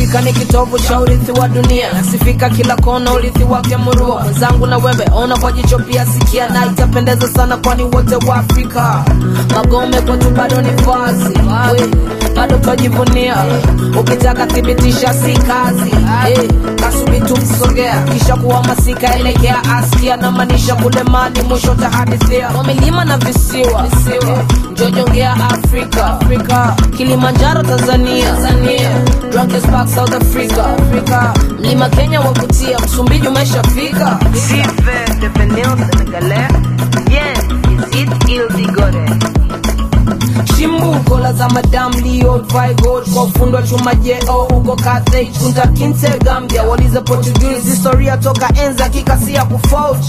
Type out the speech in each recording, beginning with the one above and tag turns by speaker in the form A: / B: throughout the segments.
A: Afrika ni kitovu cha urithi wa dunia, nasifika kila kona, urithi wake murua. Mwenzangu na wewe ona kwa jicho pia sikia, na itapendeza sana, kwani wote wa Afrika. Magome kwetu bado ni vazi, we, bado twajivunia. Ukitaka thibitisha si kazi, hey, kasubi tumsogea, kisha kuhamasika, elekea askia, na maanisha kule mali, mwisho tahadithia kwa milima na visiwa, visiwa. Njojongea Afrika, Afrika, Kilimanjaro Tanzania, Tanzania, Drunkest Park South Africa, Africa, mlima Kenya wakutia, Msumbiji umeshafika.
B: Vive devenir sénégalais. Bien, ici il digore.
A: Chimbuko la za Madam Leo Vigold kwa ufundo wa chuma jeo uko Carthage kunta Kinte Gambia waliza Portuguese historia toka enza kikasia kufauch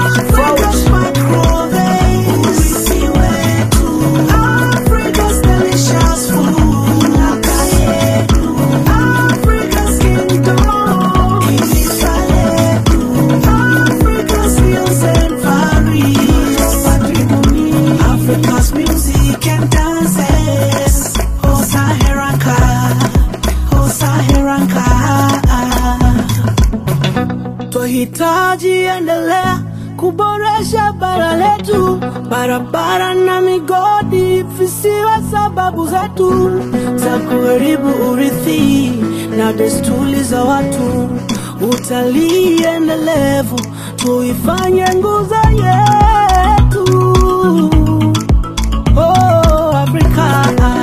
C: Africa's music and dances. Oh Saharanka, oh Saharanka. Twahitaji endelea kuboresha bara letu, barabara na migodi visiwe sababu zetu za kuharibu urithi na desturi za watu. Utalii endelevu tuifanye nguzo yetu. Oh, Afrika.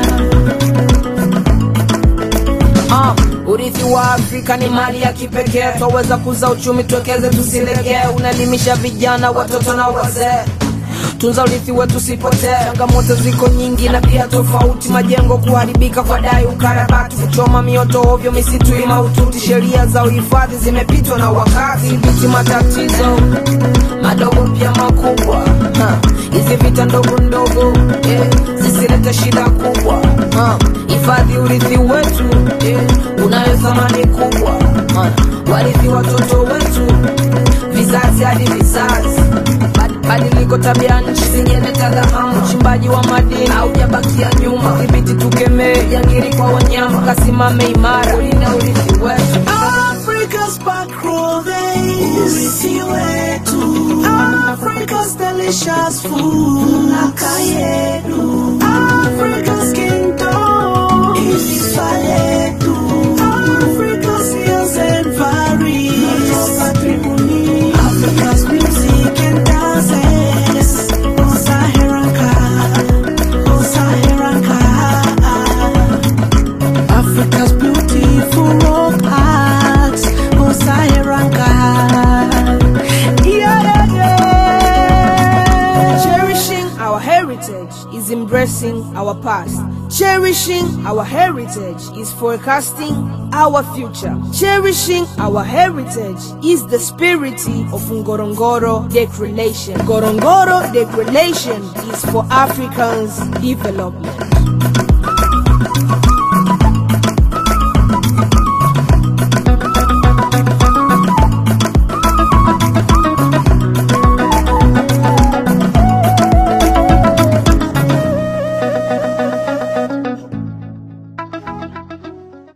A: Ah, urithi wa Afrika ni mali ya kipekee, twaweza kuza uchumi, tuwekeze, tusilegee. Unaelimisha vijana, watoto na wazee. Tunza urithi wetu usipotee. Changamoto ziko nyingi na pia tofauti, majengo kuharibika kwa dai, ukarabati, kuchoma mioto ovyo, misitu ni mahututi. Sheria za uhifadhi zimepitwa na wakati, dhibiti matatizo madogo pia makubwa. Ha, Hizi vita ndogo ndogo eh, zisilete shida kubwa. Ha, Hifadhi urithi wetu eh, unayo thamani kubwa. Maana warithi watoto wetu vizazi hadi vizazi. Bad- Badiliko tabia nchi zingeleta dhahamu, uchimbaji wa madini haujabakia nyuma. Dhibiti tukemee jangiri kwa wanyama, kasimame imara kulinda urithi wetu.
C: Africa's back row urithi wetu Africa's delicious food naka yetu Africa's kingdom taifa letu Africa's hills and valleys patrimony Africa's music and dances Oh Saharanka Oh Saharanka Africa's beautiful rock art, oh Saharanka. Yeah, yeah, yeah.
A: Cherishing our heritage is embracing our past. Cherishing our heritage is forecasting our future. Cherishing our heritage is the spirit of Ngorongoro Declaration. Ngorongoro Declaration is for Africans' development.